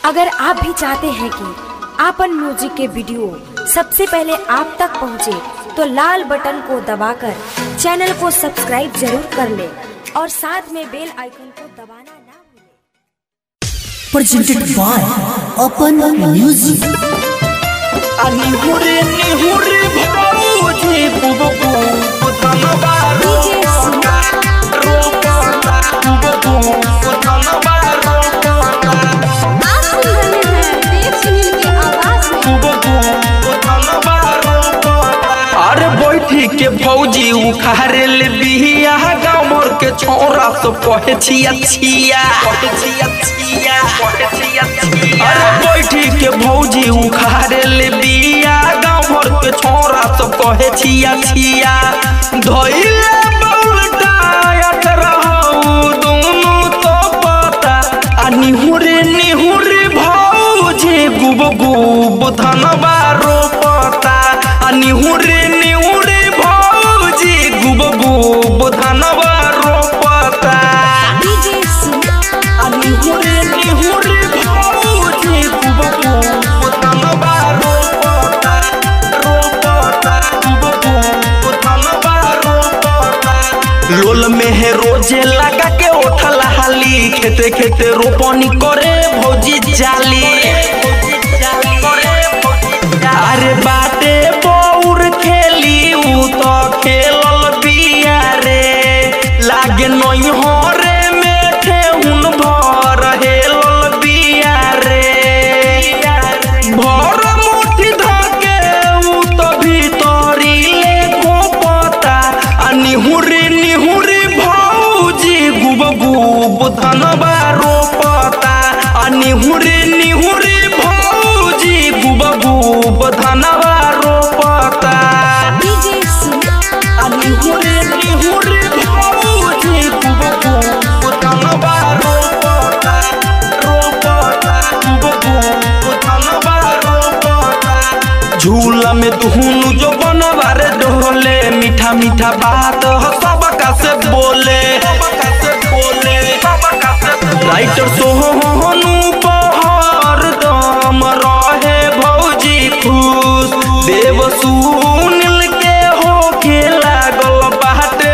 अगर आप भी चाहते हैं कि आपन म्यूजिक के वीडियो सबसे पहले आप तक पहुंचे, तो लाल बटन को दबाकर चैनल को सब्सक्राइब जरूर कर ले और साथ में बेल आइकन को दबाना ना भूलें। presented by Open Music. निहुरे निहुरे भौजी बुबकू पुतनबा रोका रोका बुबकू पुतनबा रोका आप सुन रहे हैं देव सुनील की आवाज में बुबकू पुतनबा रोका अरे बैठी के भौजी उखारे ले बिहिया गाँव मोर के छोरा सब कहे छिया छिया कहे छिया छिया कहे छिया छिया अरे बैठी के भौजी उखारे ले बिया गाँव भर के छोरा सब कहे छिया छिया धइले बउलटा अट रहू दुनु तो पता आ निहुरे निहुरे भौजी गुब गुब धनबा रोपता आ निहुरे निहुरे भौजी गुब गुब धनबा रोपता आ निहुरे निहुरे भौजी गुब गुब धनबा रोपता रोपता गुब गुब धनबा रोपता लोल में है रोजे लगा के उठल हाली खेते खेते रोपनी करे भौजी जाली अरे बाटे बौर खेली उ तो खेलल बिया रे लागे नई हरे में ठेहुन भर हेलल बिया रे भर मुट्ठी धके उ तो भीतरी ले गोपता आ निहुरी निहुरी भौजी गुब गुब धनबा रोपता आ निहुरी निहुरी भौजी गुब गुब धनबा रोपता आ निहुरी निहुरी भौजी गुब गुब धनबा रोपता रोपता गुब गुब धनबा रोपता झूला में दुहुनु जो बनवा रे डोले मीठा मीठा बात ह सबका से बोले राइटर सोहनु पहर दम रहे भौजी खुश देव सुनील के होके लागल बाटे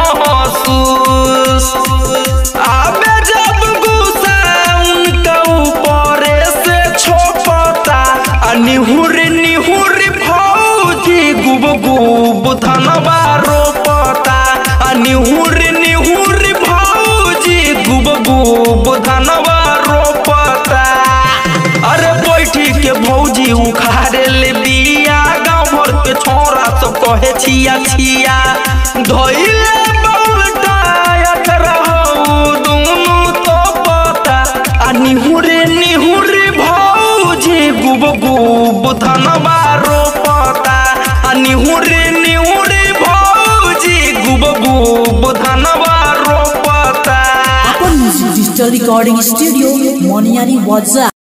महसूस आबे जब गुस्सा उनका ऊपर से छोपता आ निहुरी निहुरी भौजी गुब गुब धनबा रोपता आ निहुरी निहुरी भौजी गुब गुब धनबा रोपता अरे बैठी के भौजी उखाड़े ले बिया गाँव भर के छोरा सब कहे छिया छिया धइले बउलटा अट रहू दुनु तो पता आ निहुरे निहुरे भौजी गुब गुब धनबा रोपता आ निहुरे निहुरे भौजी गुब गुब धनबा रोपता Open Music Digital Recording Studio, Moniari WhatsApp.